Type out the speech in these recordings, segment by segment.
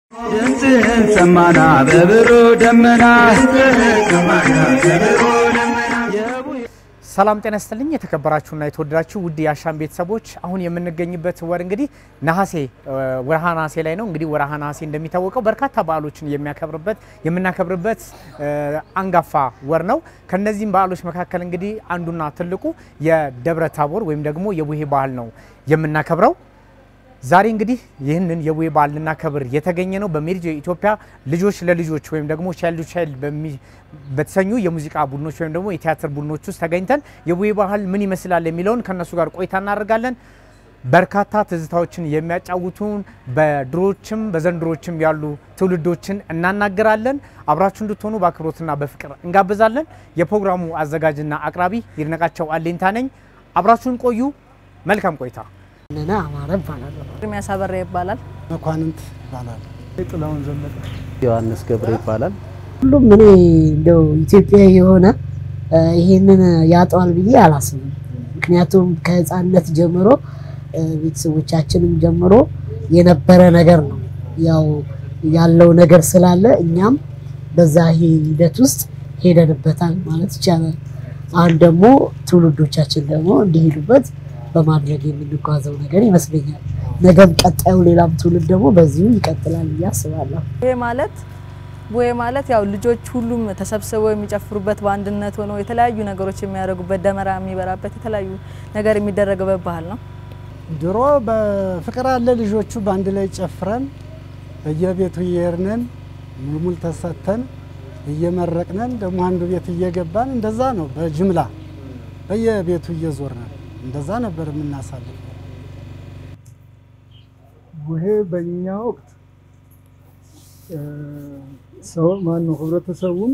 ድምፅህን ሰማና በብሩ ደመና ሰላም ጤና ይስጥልኝ። የተከበራችሁና የተወደዳችሁ ውድ የአሻም ቤተሰቦች አሁን የምንገኝበት ወር እንግዲህ ነሐሴ ወርሃ ነሐሴ ላይ ነው። እንግዲህ ወርሃ ነሐሴ እንደሚታወቀው በርካታ በዓሎችን የሚያከብርበት የምናከብርበት አንጋፋ ወር ነው። ከነዚህም በዓሎች መካከል እንግዲህ አንዱና ትልቁ የደብረ ታቦር ወይም ደግሞ የቡሄ በዓል ነው የምናከብረው። ዛሬ እንግዲህ ይህንን የቡሄ በዓል ልናከብር የተገኘ ነው በሜሪጆ ኢትዮጵያ ልጆች ለልጆች ወይም ደግሞ ቻይልድ ቻይልድ በተሰኙ የሙዚቃ ቡድኖች ወይም ደግሞ የቲያትር ቡድኖች ውስጥ ተገኝተን የቡሄ ባህል ምን ይመስላል የሚለውን ከነሱ ጋር ቆይታ እናደርጋለን። በርካታ ትዝታዎችን የሚያጫውቱን በድሮችም በዘንድሮችም ያሉ ትውልዶችን እናናገራለን። አብራችሁ እንድትሆኑ በአክብሮትና በፍቅር እንጋብዛለን። የፕሮግራሙ አዘጋጅና አቅራቢ ይድነቃቸው አሌንታ ነኝ። አብራችሁን ቆዩ። መልካም ቆይታ። ነና አማረ እባላለሁ። ኤርሚያስ አበራ ይባላል። መኳንንት ይባላል። ጥላሁን ዘለቀ ዮሐንስ ገብረ ይባላል። ሁሉም እኔ እንደው ኢትዮጵያዊ የሆነ ይሄንን ያጠዋል ብዬ አላስብም። ምክንያቱም ከሕፃንነት ጀምሮ ቤተሰቦቻችንም ጀምሮ የነበረ ነገር ነው። ያው ያለው ነገር ስላለ እኛም በዛ ሂደት ውስጥ ሄደንበታል ማለት ይቻላል። አሁን ደግሞ ትውልዶቻችን ደግሞ እንዲሄዱበት በማድረግ የምንጓዘው ነገር ይመስለኛል። ነገም ቀጣዩ ሌላም ትውልድ ደግሞ በዚሁ ይቀጥላል ብዬ አስባለሁ። ቡሄ ማለት ቡሄ ማለት ያው ልጆች ሁሉም ተሰብስበው የሚጨፍሩበት በአንድነት ሆነው የተለያዩ ነገሮች የሚያደርጉበት ደመራ የሚበራበት የተለያዩ ነገር የሚደረግበት ባህል ነው። ድሮ በፍቅር አለ ልጆቹ በአንድ ላይ ጨፍረን በየቤቱ እየሄድን ሙልሙል ተሰተን እየመረቅነን ደግሞ አንዱ ቤት እየገባን እንደዛ ነው። በጅምላ በየቤቱ እየዞርነን እንደዛ ነበር የምናሳልፈው። ቡሄ በእኛ ወቅት ሰው ማን ነው ህብረተሰቡን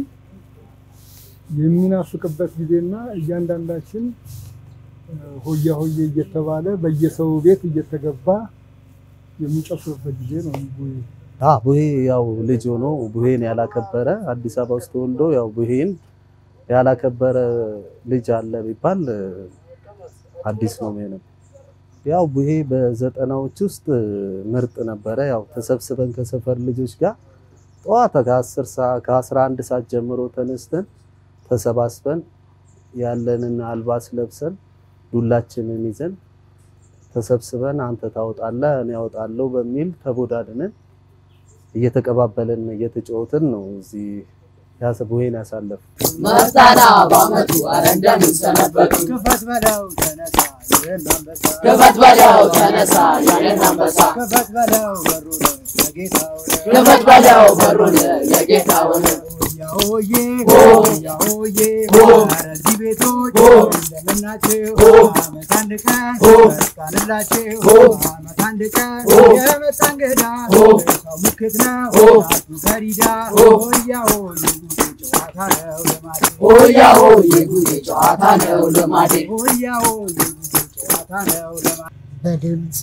የሚናፍቅበት ጊዜና እያንዳንዳችን ሆያ ሆዬ እየተባለ በየሰው ቤት እየተገባ የሚጨፍርበት ጊዜ ነው ቡሄ። አ ቡሄ ያው ልጅ ሆኖ ቡሄን ያላከበረ አዲስ አበባ ውስጥ ተወልዶ ያው ቡሄን ያላከበረ ልጅ አለ ቢባል አዲስ ነው የሚሆነው። ያው ቡሄ በዘጠናዎች ውስጥ ምርጥ ነበረ። ያው ተሰብስበን ከሰፈር ልጆች ጋር ጠዋት ከ10 ሰዓት ከ11 ሰዓት ጀምሮ ተነስተን ተሰባስበን ያለንን አልባስ ለብሰን ዱላችንን ይዘን ተሰብስበን አንተ ታወጣለህ እኔ ያወጣለሁ በሚል ተቦዳድነን እየተቀባበልን እየተጫወትን ነው እዚህ ያሰ ቡሄን ያሳለፍ መርታና በአመቱ አረ እንደምንሰነበቱ ክፈት በለው ተነሳ ይህን አንበሳ ክፈት በለው ተነሳ ያንን አንበሳ ክፈት በለው በሩን ለጌታው ክፈት በለው በሩን የጌታውን ያሆዬ ሆ! ያሆዬ ሆ! ኧረ እዚህ ቤቶች ሆ! እንደምናችሁ ሆ! አመት አንድ ቀን ሆ! መስቃንላችሁ ሆ! አመት አንድ ቀን ሆ! የመጣ እንግዳ ሆ! ሰው ምክት ነው ሆ! አቱ ከሪዳ ሆ! ሆያ ሆዬ ጨዋታ ነው ልማዴ ሆያ ሆ የጉዜ ጨዋታ ነው ልማዴ ሆያ ሆዬ ጨዋታ ነው ልማዴ በድምፅ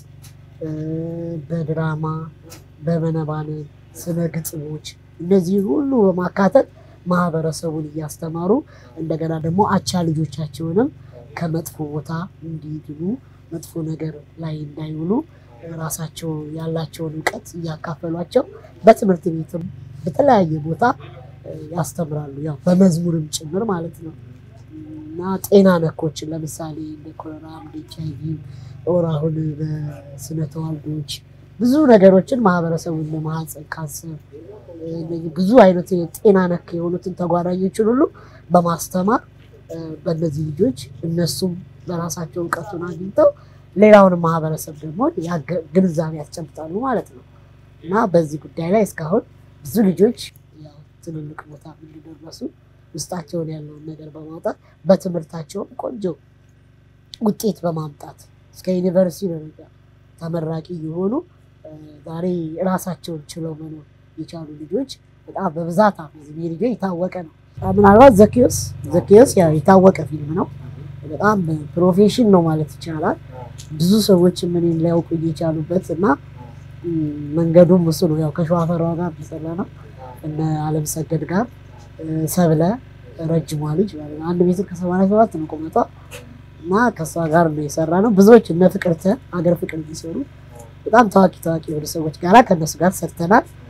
በድራማ በመነባነብ ስነ ግጥሞች እነዚህን ሁሉ በማካተት ማህበረሰቡን እያስተማሩ እንደገና ደግሞ አቻ ልጆቻቸውንም ከመጥፎ ቦታ እንዲድኑ መጥፎ ነገር ላይ እንዳይውሉ ራሳቸው ያላቸውን እውቀት እያካፈሏቸው በትምህርት ቤትም በተለያየ ቦታ ያስተምራሉ። ያው በመዝሙርም ጭምር ማለት ነው እና ጤና ነኮችን ለምሳሌ እንደ ኮሮና፣ እንደ ኤች አይ ቪ ኦር አሁን በስነ ተዋልዶች ብዙ ነገሮችን ማህበረሰቡን ለማህፀን ካንሰር እነዚህ ብዙ አይነት ጤና ነክ የሆኑትን ተጓዳኞችን ሁሉ በማስተማር በእነዚህ ልጆች እነሱም በራሳቸው እውቀቱን አግኝተው ሌላውንም ማህበረሰብ ደግሞ ያገ- ግንዛቤ ያስጨብጣሉ ማለት ነው እና በዚህ ጉዳይ ላይ እስካሁን ብዙ ልጆች ያው ትልልቅ ቦታ እንዲደረሱ ውስጣቸውን ያለውን ነገር በማውጣት በትምህርታቸውም ቆንጆ ውጤት በማምጣት እስከ ዩኒቨርሲቲ ደረጃ ተመራቂ የሆኑ እ፣ ዛሬ ራሳቸውን ችለው መኖር የቻሉ ልጆች በጣም በብዛት አሉ። እዚህ ሜሪጆ የታወቀ ነው። ምናልባት ዘኪዮስ ዘኪዮስ ያው የታወቀ ፊልም ነው። በጣም ፕሮፌሽን ነው ማለት ይቻላል። ብዙ ሰዎች ምን ሊያውቁ የቻሉበት እና ም፣ መንገዱም እሱ ነው። ያው ከሸዋፈራው ጋር የሚሰራ ነው እነ አለም ሰገድ ጋር እ፣ ሰብለ ረጅሟ ልጅ ማለት ነው። አንድ ሜትር ከሰማንያ ሰባት ነው ቁመቷ እና ከእሷ ጋር ነው የሰራ ነው። ብዙዎች እነ ፍቅርተ ሀገር ፍቅር የሚሰሩ በጣም ታዋቂ ታዋቂ የሆኑ ሰዎች ጋራ ከእነሱ ጋር ሰርተናል።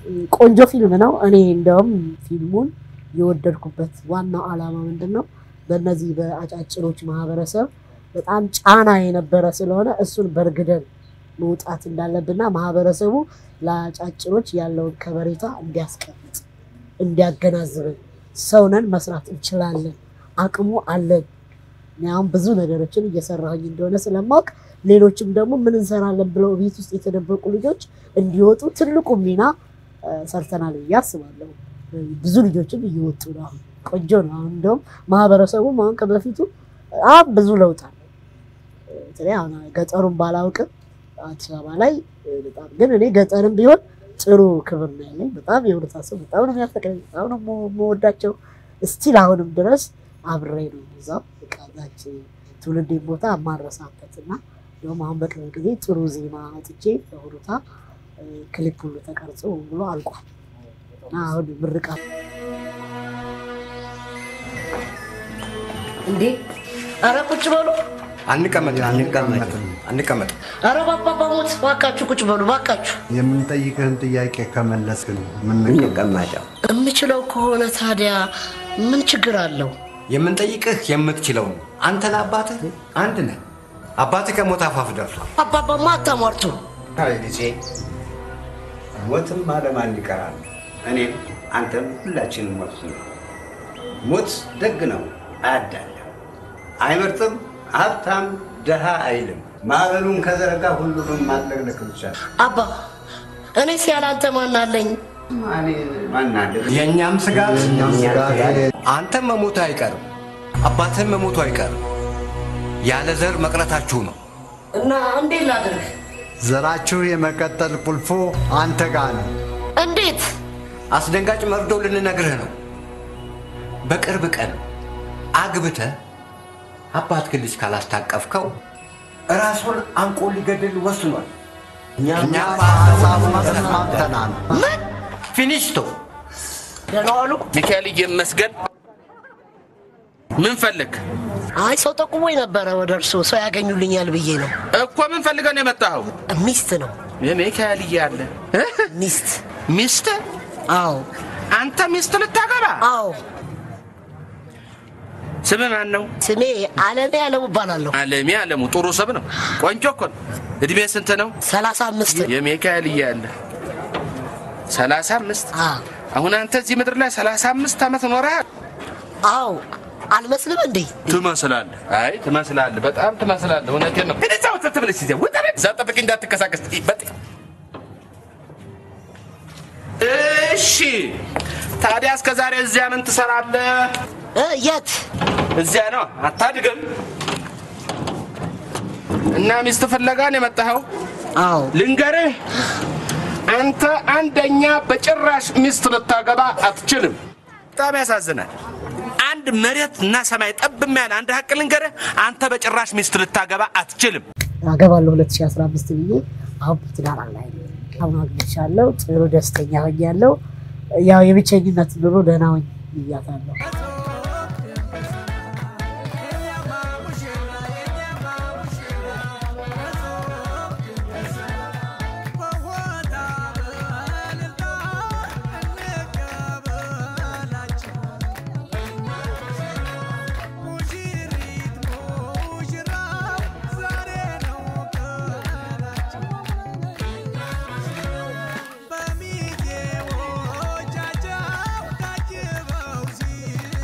ቆንጆ ፊልም ነው። እኔ እንደውም ፊልሙን የወደድኩበት ዋናው ዓላማ ምንድን ነው? በእነዚህ በአጫጭሮች ማህበረሰብ በጣም ጫና የነበረ ስለሆነ እሱን በርግደን መውጣት እንዳለብንና ማህበረሰቡ ለአጫጭሮች ያለውን ከበሬታ እንዲያስቀምጥ እንዲያገናዝብን ሰውነን መስራት እንችላለን፣ አቅሙ አለን። እኔ አሁን ብዙ ነገሮችን እየሰራሁኝ እንደሆነ ስለማወቅ ሌሎችም ደግሞ ምን እንሰራለን ብለው ቤት ውስጥ የተደበቁ ልጆች እንዲወጡ ትልቁ ሚና እ፣ ሰርተናል ብዬ አስባለሁ። ብዙ ልጆችም እየወጡ ነው። አሁን ቆንጆ ነው። አሁን እንደውም ማህበረሰቡም አሁን ከበፊቱ በጣም ብዙ ለውጥ አለ። በተለይ አሁን ገጠሩን ባላውቅም አዲስ አበባ ላይ እ፣ በጣም ግን እኔ ገጠርም ቢሆን ጥሩ ክብር ነው ያለኝ። በጣም የህብረተሰብ በጣም ነው የሚያፈቅረኝ፣ በጣም ነው የምወ- የምወዳቸው። እስቲል አሁንም ድረስ አብሬ ነው እዛው ቃዛች ትውልዴን ቦታ የማረሳበት እና እንዲሁም አሁን በቅርብ ጊዜ ጥሩ ዜማ አውጥቼ በሁሩታ እ፣ ክሊፕ ሁሉ ተቀርጾ ብሎ አልቋል እና አሁን ምርቃት እንዴ ኧረ ቁጭ በሉ። አንቀመጥ አንቀመጥ አንቀመጥ። ኧረ ባባባ ሞት ባካችሁ ቁጭ በሉ ባካችሁ። የምንጠይቅህን ጥያቄ ከመለስክ ነው የምንቀመጠው። የምችለው ከሆነ ታዲያ ምን ችግር አለው? የምንጠይቅህ የምትችለው ነው። አንተ ለአባትህ አንድ ነህ። አባትህ ከሞት አፋፍ ደርሷል። አባባማ አታሟርቱ። አይ ልጄ፣ ሞትም አለማን ይቀራል። እኔም አንተም ሁላችንም ሞት ነው። ሞት ደግ ነው፣ አያዳለም፣ አይመርጥም፣ ሀብታም ደሃ አይልም። ማዕበሉን ከዘረጋ ሁሉንም ማጥለቅለቅ ብቻ ነው። አባ እኔስ ያላንተ ማን አለኝ? ማናለ የእኛም ስጋት የእኛም ስጋት አንተም መሞቱ አይቀርም፣ አባትህም መሞቱ አይቀርም። ያለ ዘር መቅረታችሁ ነው። እና እንዴት ላድርግ? ዘራችሁ የመቀጠል ቁልፉ አንተ ጋር ነው። እንዴት? አስደንጋጭ መርዶ ልንነግርህ ነው። በቅርብ ቀን አግብተህ አባትህን ልጅ ካላስታቀፍከው ራሱን አንቆ ሊገድል ወስኗል። እኛም በሀሳቡ ተስማምተናል። ፊኒሽቶ ደህና ዋሉ። ሚካኤል ይመስገን። ምን ፈልግ? አይ ሰው ጠቁሞኝ ነበረ ወደ እርስዎ ሰው ያገኙልኛል ብዬ ነው። እኮ ምን ፈልገህ ነው የመጣኸው? ሚስት ነው። የሚካኤል እያለ ሚስት ሚስት? አዎ። አንተ ሚስት ልታገባ? አዎ። ስም ማን ነው? ስሜ አለሜ አለሙ እባላለሁ። አለሜ አለሙ። ጥሩ ስም ነው። ቆንጆ እኮ ነው። እድሜ ስንት ነው? ሰላሳ አምስት የሚካኤል እያለ ሰላሳ አምስት አሁን አንተ እዚህ ምድር ላይ ሰላሳ አምስት ዓመት ኖረሃል። አዎ አልመስልም እንዴ? ትመስላለህ። አይ ትመስላለህ፣ በጣም ትመስላለህ። እውነቴን ነው። እዛ ወጥተህ ብለህ ሲዜ ውጣ ቤት። እዛ ጠብቅ፣ እንዳትንቀሳቀስ። በጥ እሺ። ታዲያ እስከ ዛሬ እዚያ ምን ትሰራለህ? የት? እዚያ ነው። አታድግም። እና ሚስት ፍለጋ ነው የመጣኸው? አዎ። ልንገርህ፣ አንተ አንደኛ በጭራሽ ሚስት ልታገባ አትችልም። በጣም ያሳዝናል። አንድ መሬት እና ሰማይ ጠብ የሚያለ አንድ ሀቅ ልንገርህ፣ አንተ በጭራሽ ሚስት ልታገባ አትችልም። አገባለሁ 2015 ብዬ አሁን በትዳር ላይ ነኝ። አሁን አግብቻለሁ። ጥሩ ደስተኛ ሆኛለሁ። ያው የብቸኝነት ኑሮ ደህና ሆኝ ብያታለሁ። በሚዜዎቻቸው ታጅበው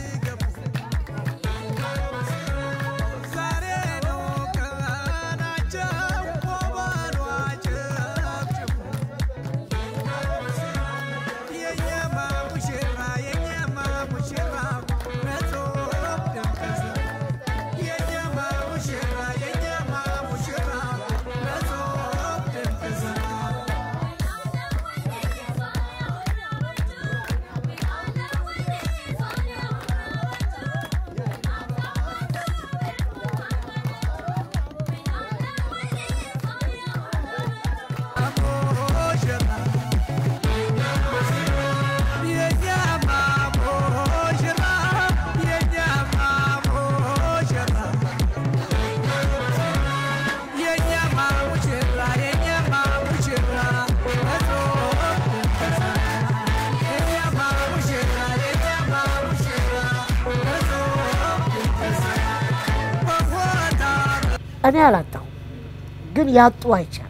እኔ አላጣሁ፣ ግን ያጡ አይቻልም።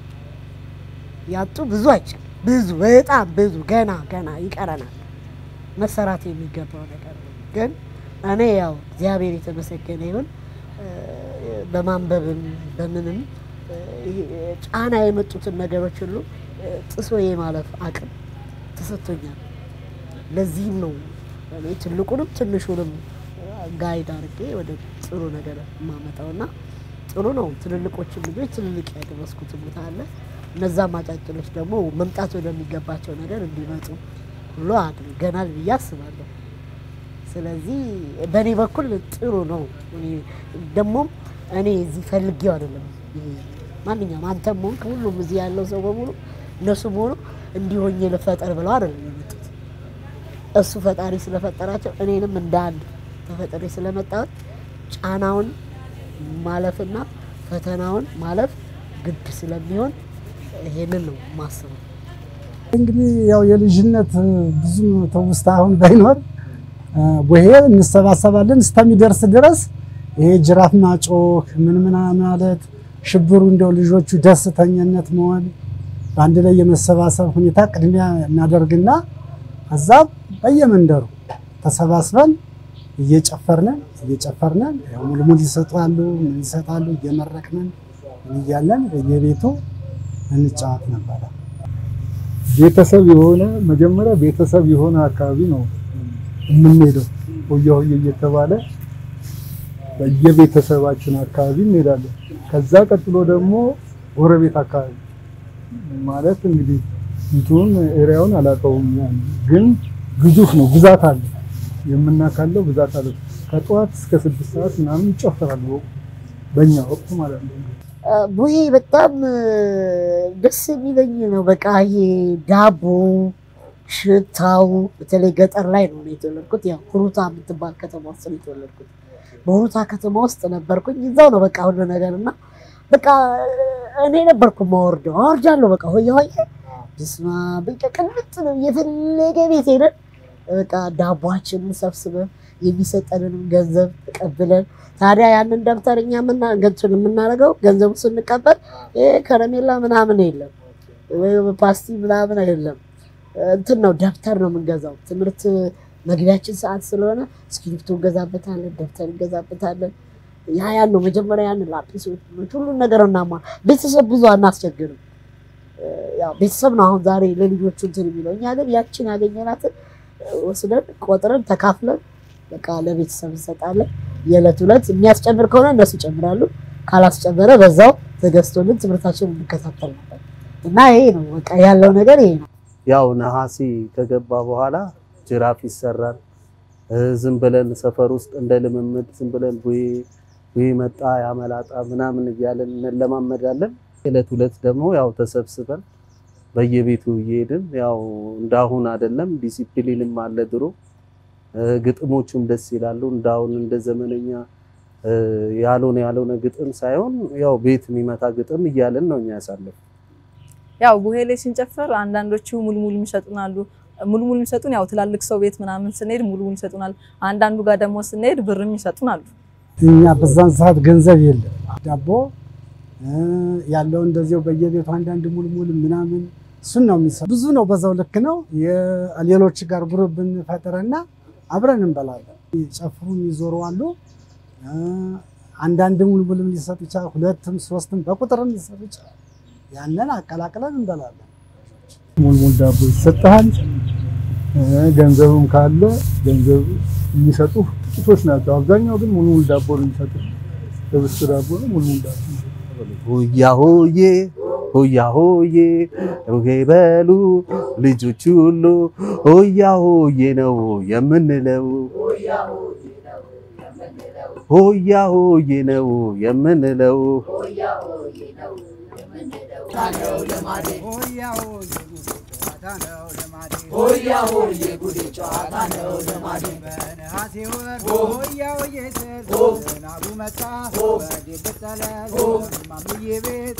ያጡ ብዙ አይቻልም። ብዙ በጣም ብዙ ገና ገና ይቀረናል መሰራት የሚገባው ነገር ነው። ግን እኔ ያው እግዚአብሔር የተመሰገነ ይሁን በማንበብም በምንም ጫና የመጡትን ነገሮች ሁሉ ጥሶ የማለፍ አቅም ተሰጥቶኛል። ለዚህም ነው እኔ ትልቁንም ትንሹንም ጋይድ አድርጌ ወደ ጥሩ ነገር የማመጣው እና ጥሩ ነው። ትልልቆችን ልጆች ትልልቅ ያደረስኩት ቦታ አለ። እነዛም አጫጭሎች ደግሞ መምጣት ወደሚገባቸው ነገር እንዲመጡ ሁሉ አድርገናል ብዬ አስባለሁ። ስለዚህ በእኔ በኩል ጥሩ ነው። ደግሞም እኔ እዚህ ፈልጌው አይደለም። ማንኛውም አንተም ሆንክ ሁሉም እዚህ ያለው ሰው በሙሉ እነሱም ሆኑ እንዲሆኝ ልፈጠር ብለው አይደለም የመጡት። እሱ ፈጣሪ ስለፈጠራቸው እኔንም እንደ አንድ ተፈጥሬ ስለመጣሁት ጫናውን ማለፍና ፈተናውን ማለፍ ግድ ስለሚሆን ይሄንን ነው ማስበው። እንግዲህ ያው የልጅነት ብዙም ትውስታ አሁን ባይኖር ቡሄ እንሰባሰባለን እስከሚደርስ ድረስ ይሄ ጅራፍ ማጮህ ምን ምን ማለት ሽብሩ እንደው ልጆቹ ደስተኝነት መሆን በአንድ ላይ የመሰባሰብ ሁኔታ ቅድሚያ እናደርግና ከዛ በየመንደሩ ተሰባስበን እየጨፈርነን እየጨፈርነን ያው ሙልሙል ይሰጣሉ ምን ይሰጣሉ እየመረቅነን ምን እያለን በየቤቱ እንጫወት ነበረ። ቤተሰብ የሆነ መጀመሪያ ቤተሰብ የሆነ አካባቢ ነው የምንሄደው። ሆያ ሆዬ እየተባለ በየቤተሰባችን አካባቢ እንሄዳለን። ከዛ ቀጥሎ ደግሞ ጎረቤት አካባቢ ማለት እንግዲህ እንቱን ኤሪያውን አላውቀውም፣ ያን ግን ግዙፍ ነው፣ ብዛት አለ፣ የምናካለው ብዛት አለ። ከጠዋት እስከ ስድስት ሰዓት ምናምን ይጨፈራል፣ በእኛ ወቅት ማለት ነው። ቡሄ በጣም ደስ የሚለኝ ነው። በቃ ይሄ ዳቦ ሽታው፣ በተለይ ገጠር ላይ ነው የተወለድኩት። ያው ሁሩታ የምትባል ከተማ ውስጥ ነው የተወለድኩት። በሁሩታ ከተማ ውስጥ ነበርኩኝ። እዛው ነው በቃ ሁሉ ነገር እና በቃ እኔ ነበርኩ ማወርደው አወርዳለሁ። በቃ ሆየ ሆየ ብስማ በቃ ቅንጥ ነው። የፈለገ ቤት ሄደን በቃ ዳቧችንን ሰብስበን የሚሰጠንንም ገንዘብ ተቀብለን ታዲያ ያንን ደብተር እኛ ገንቱን የምናደርገው ገንዘቡ ስንቀበል ይሄ ከረሜላ ምናምን የለም ወይ ፓስቲ ምናምን የለም። እንትን ነው ደብተር ነው የምንገዛው። ትምህርት መግቢያችን ሰዓት ስለሆነ እስክሪብቶ እንገዛበታለን፣ ደብተር እንገዛበታለን። ያ ያን ነው መጀመሪያ ያን ላጲሶች ሁሉን ነገር እናማ ቤተሰብ ብዙ አናስቸግርም። ያው ቤተሰብ ነው አሁን ዛሬ ለልጆቹ እንትን የሚለው እኛ ግን ያችን ያገኘናትን ወስደን ቆጥረን ተካፍለን በቃ ለቤተሰብ እንሰጣለን። የዕለት ዕለት የሚያስጨምር ከሆነ እነሱ ይጨምራሉ፣ ካላስጨመረ በዛው ተገዝቶልን ትምህርታችንን እንከታተል ነበር እና ይሄ ነው በቃ ያለው ነገር ይሄ ነው። ያው ነሐሴ ከገባ በኋላ ጅራፍ ይሰራል። ዝም ብለን ሰፈር ውስጥ እንደ ልምምድ ዝም ብለን ቡሄ ቡሄ መጣ ያመላጣ ምናምን እያለን እንለማመዳለን። ዕለት ዕለት ደግሞ ያው ተሰብስበን በየቤቱ እየሄድን ያው እንዳሁን አይደለም፣ ዲሲፕሊንም አለ ድሮ። ግጥሞቹም ደስ ይላሉ። እንዳሁን እንደ ዘመነኛ ያልሆነ ያልሆነ ግጥም ሳይሆን ያው ቤት የሚመታ ግጥም እያለን ነው እኛ ያሳለፍ ያው ቡሄ ላይ ስንጨፍር አንዳንዶቹ ሙልሙል ይሰጡናሉ። ሙልሙል የሚሰጡን ያው ትላልቅ ሰው ቤት ምናምን ስንሄድ ሙልሙል ይሰጡናል። አንዳንዱ ጋር ደግሞ ስንሄድ ብርም ይሰጡናሉ። እኛ በዛን ሰዓት ገንዘብ የለም። ዳቦ ያለው እንደዚያው በየቤቱ አንዳንድ ሙልሙል ምናምን እሱን ነው የሚሰጡ። ብዙ ነው፣ በዛው ልክ ነው። ሌሎች ጋር ግሩፕ ብንፈጥርና አብረን እንበላለን። ጨፍሩም ይዞሩ አሉ። አንዳንድ ሙልሙልም ሊሰጥ ይችላል። ሁለትም ሶስትም በቁጥርም ሊሰጥ ይችላል። ያንን አቀላቅለን እንበላለን። ሙልሙል ዳቦ ይሰጥሃል። ገንዘብም ካለ ገንዘብ የሚሰጡ ጥቂቶች ናቸው። አብዛኛው ግን ሙልሙል ዳቦ ነው የሚሰጡ። ህብስት ዳቦ ነው፣ ሙልሙል ዳቦ ነው። ሆያ ሆዬ ሆያ ሆዬ ሆዬ በሉ ልጆች ሁሉ ሆያ ሆዬ ነው የምንለው ሆያ ሆዬ ነው የምንለው ሆያ ሆዬ ጉዴ ጨዋታ ነው ልማዴ በነሐሴ ወር ሆያ ሆዬ ስል ዝናቡ መጣ ወዴት ልጠለል ማምዬ ቤት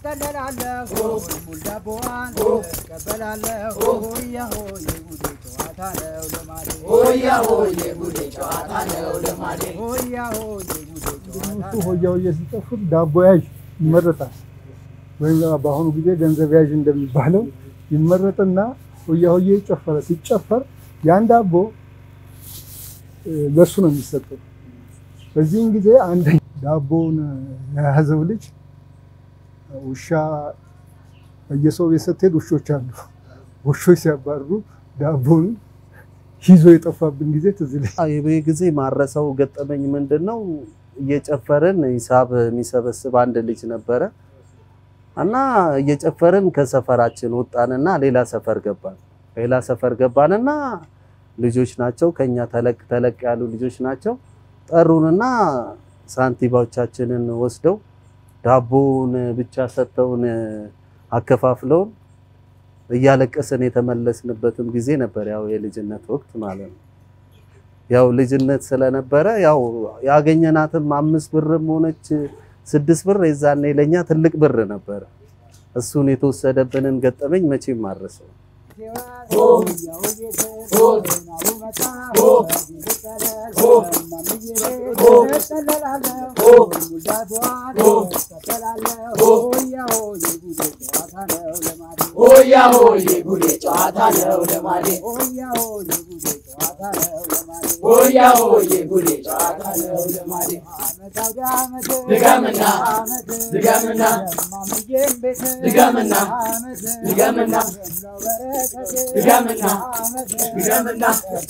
እጠለላለሁ ሙልሙል ዳቦዋን እቀበላለሁ ሆያ ሆዬ ጉዴ ጨዋታ ጨዋታ ነው ልማዴ ሆያ ሆዬ ጉዴ ጨዋታ ነው ልማዴ ሆያ ሆዬ ጉዴ ጨዋታ እሱ ሆያ ሆዬ ሲጨፍር ዳቦ ያዥ ይመረጣል። ወይም በአሁኑ ጊዜ ገንዘብ ያዥ እንደሚባለው ይመረጥና ሆያ ሆዬ ይጨፈረ ሲጨፈር ያን ዳቦ እ፣ ለእሱ ነው የሚሰጠው። በዚህን ጊዜ አንድ ዳቦውን የያዘው ልጅ ውሻ በየሰው ቤት ስትሄድ ውሾች አሉ። ውሾች ሲያባርሩ ዳቦውን ይዞ የጠፋብን ጊዜ ትዝ ይለኛል። ይሄ ጊዜ ማረሰው ገጠመኝ ምንድን ነው? እየጨፈርን ሂሳብ የሚሰበስብ አንድ ልጅ ነበረ እና እየጨፈርን ከሰፈራችን ወጣንና ሌላ ሰፈር ገባን። ሌላ ሰፈር ገባንና ልጆች ናቸው ከኛ ተለቅ ተለቅ ያሉ ልጆች ናቸው። ጠሩንና ሳንቲባዎቻችንን ወስደው ዳቦውን ብቻ ሰጥተውን አከፋፍለውን እያለቀስን የተመለስንበትም ጊዜ ነበር። ያው የልጅነት ወቅት ማለት ነው። ያው ልጅነት ስለነበረ ያው ያገኘናትም አምስት ብርም ሆነች ስድስት ብር የዛኔ ለኛ ትልቅ ብር ነበረ። እሱን የተወሰደብንን ገጠመኝ መቼም አረሰው። ሆያ ሆዬ ጉዴ ጨዋታ ነው ልማዴ ሆያ ሆዬ ጉዴ ጨዋታ ነው ልማዴ ድገምና ድገምና ድገምና ድገምና ድገምና ድገምና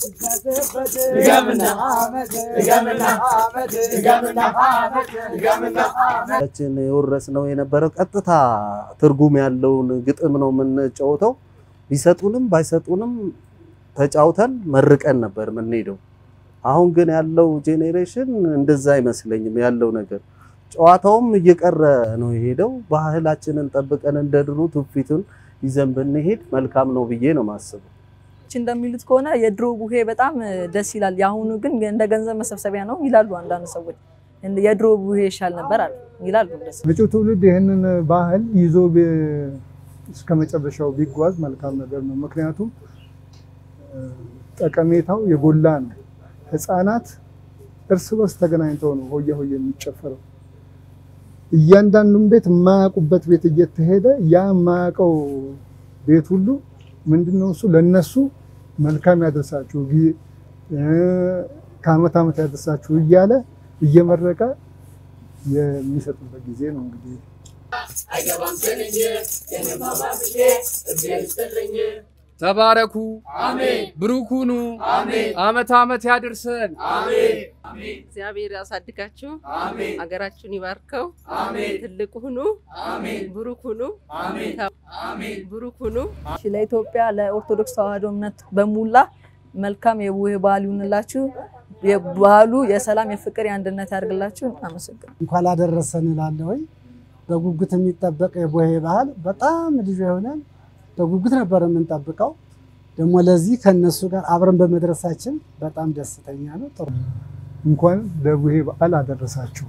ድገምና ድገምና ድገምና ድገምና ችን የወረስነው የነበረው ቀጥታ ትርጉም ያለውን ግጥም ነው የምንጫወተው። ቢሰጡንም ባይሰጡንም ተጫውተን መርቀን ነበር የምንሄደው። አሁን ግን ያለው ጄኔሬሽን እንደዛ አይመስለኝም። ያለው ነገር ጨዋታውም እየቀረ ነው የሄደው። ባህላችንን ጠብቀን እንደ ድሮ ትውፊቱን ይዘን ብንሄድ መልካም ነው ብዬ ነው ማስበው። ሰዎች እንደሚሉት ከሆነ የድሮ ቡሄ በጣም ደስ ይላል፣ የአሁኑ ግን እንደ ገንዘብ መሰብሰቢያ ነው ይላሉ አንዳንድ ሰዎች። እንደ- የድሮ ቡሄ ይሻል ነበር አሉ ይላሉ። ደስ መጪው ትውልድ ይህንን ባህል ይዞ ቢ- እስከ መጨረሻው ቢጓዝ መልካም ነገር ነው። ምክንያቱም እ፣ ጠቀሜታው የጎላ ነው። ህፃናት እርስ በርስ ተገናኝተው ነው ሆያ ሆዬ የሚጨፈረው። እያንዳንዱን ቤት የማያውቁበት ቤት እየተሄደ ያ የማያውቀው ቤት ሁሉ ምንድነው እሱ ለነሱ መልካም ያደርሳችሁ ጊ- እ፣ ከአመት ዓመት ያደርሳችሁ እያለ እየመረቀ የሚሰጥበት ጊዜ ነው እንግዲህ አይገባም ስንኝ የኔማ ባብዬ እግዜር ይስጥልኝ ተባረኩ፣ አሜን ብሩክ ሁኑ፣ አሜን አመት አመት ያድርሰን። አሜን እግዚአብሔር ያሳድጋችሁ፣ አሜን ሀገራችሁን ይባርከው፣ አሜን ትልቅ ሁኑ፣ አሜን ብሩክ ሁኑ፣ አሜን አሜን ብሩክ ሁኑ። እሺ፣ ለኢትዮጵያ ለኦርቶዶክስ ተዋሕዶ እምነት በሙላ መልካም የቡሄ በዓል ይሁንላችሁ። የበዓሉ የሰላም የፍቅር የአንድነት ያድርግላችሁ። አመሰግናለሁ። እንኳን አደረሰን እላለሁኝ። በጉጉት የሚጠበቅ የቡሄ ባህል በጣም ልዩ የሆነን በጉጉት ነበር የምንጠብቀው። ደግሞ ለዚህ ከነሱ ጋር አብረን በመድረሳችን በጣም ደስተኛ ነው። ጥሩ እንኳን ለቡሄ በዓል አደረሳችሁ።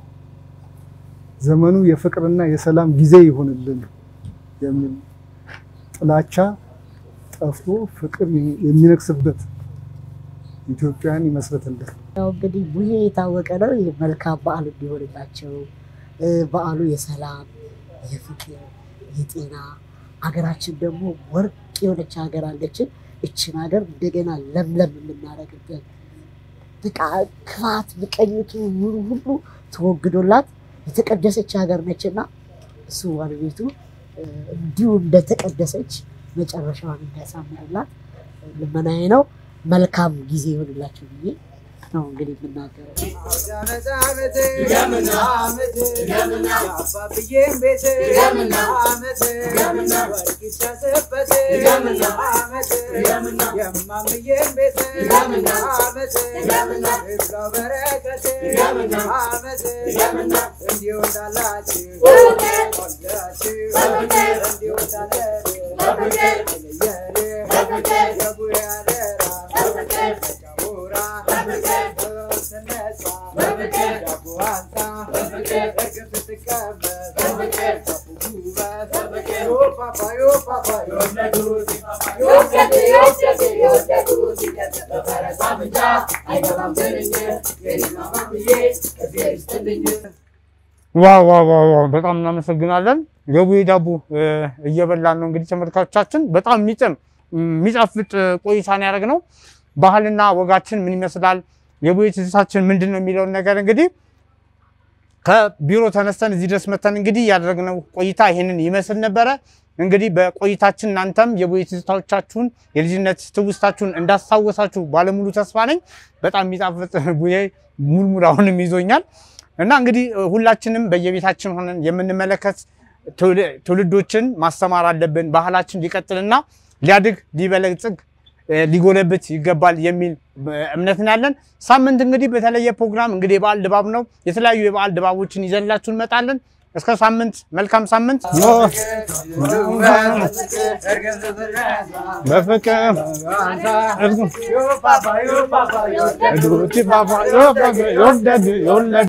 ዘመኑ የፍቅርና የሰላም ጊዜ ይሁንልን የሚል ጥላቻ ጠፍቶ ፍቅር የሚነግስበት ኢትዮጵያን ይመስረትልን። ያው እንግዲህ ቡሄ የታወቀ ነው። ይህ መልካም በዓል እንዲሆንላቸው እ፣ በዓሉ የሰላም የፍቅር የጤና ሀገራችን ደግሞ ወርቅ የሆነች ሀገር አለችን። እችን ሀገር እንደገና ለምለም የምናደርግበት በቃ ክፋት፣ ምቀኝቱ ምኑ ሁሉ ተወግዶላት የተቀደሰች ሀገር ነችና እሱ ባለቤቱ እ፣ እንዲሁ እንደተቀደሰች መጨረሻዋን እንዲያሳምርላት ልመናዬ ነው። መልካም ጊዜ ይሆንላቸው ብዬ ነው እንግዲህ የምናገረው። ድገምና ድገምና የአባብዬን ቤት ድገምና አመት ድገምና ወርቅ ይታሰበት ድገምና አመት ድገምና የማምዬን ቤት ድገምና አመት ድገምና ይብላው በረከት ድገምና አመት ድገምና እንዲሁ እንዳላችሁ በፍቅር ወልዳችሁ በፍቅር እንዲሁ እንዳለን በፍቅር የለየን በፍቅር የቡሄ አደራ በፍቅር ጫቡራ በፍቅር ስነሳ በፍቅር ዳቦ አንሳ በፍቅር እርግፍ ስትቀመጥ በፍቅር ውበት በፍቅር ዮፋፋ ዮፋፋ የወለዱት የወደዱ የወደዱ የወደዱ እንጃ አይገባም ትንኝ የኔማ ማምዬ እግዚአብሔር ይስጥልኝ ዋው ዋው ዋው ዋው በጣም እናመሰግናለን። የቡሄ ዳቦ እ፣ እየበላን ነው እንግዲህ ተመልካቾቻችን። በጣም የሚጥም የሚጣፍጥ ቆይታን ያደረግ ነው። ባህልና ወጋችን ምን ይመስላል፣ የቡሄ ትዝታችን ምንድን ነው የሚለውን ነገር እንግዲህ ከቢሮ ተነስተን እዚህ ድረስ መተን እንግዲህ ያደረግነው ቆይታ ይህንን ይመስል ነበረ። እንግዲህ በቆይታችን እናንተም የቡሄ ትዝታዎቻችሁን የልጅነት ትውስታችሁን እንዳስታወሳችሁ ባለሙሉ ተስፋ ነኝ። በጣም የሚጣፍጥ ቡሄ ሙልሙል አሁንም ይዞኛል እና እንግዲህ ሁላችንም በየቤታችን ሆነን የምንመለከት ትውል- ትውልዶችን ማስተማር አለብን። ባህላችን ሊቀጥልና ሊያድግ ሊበለጽግ እ፣ ሊጎለብት ይገባል የሚል እ፣ እምነት ነው ያለን። ሳምንት እንግዲህ በተለየ ፕሮግራም እንግዲህ የበዓል ድባብ ነው። የተለያዩ የበዓል ድባቦችን ይዘንላችሁ እንመጣለን። እስከ ሳምንት መልካም ሳምንት። በፍቅር እርጉ- እግሮች ባባ- የወለዱ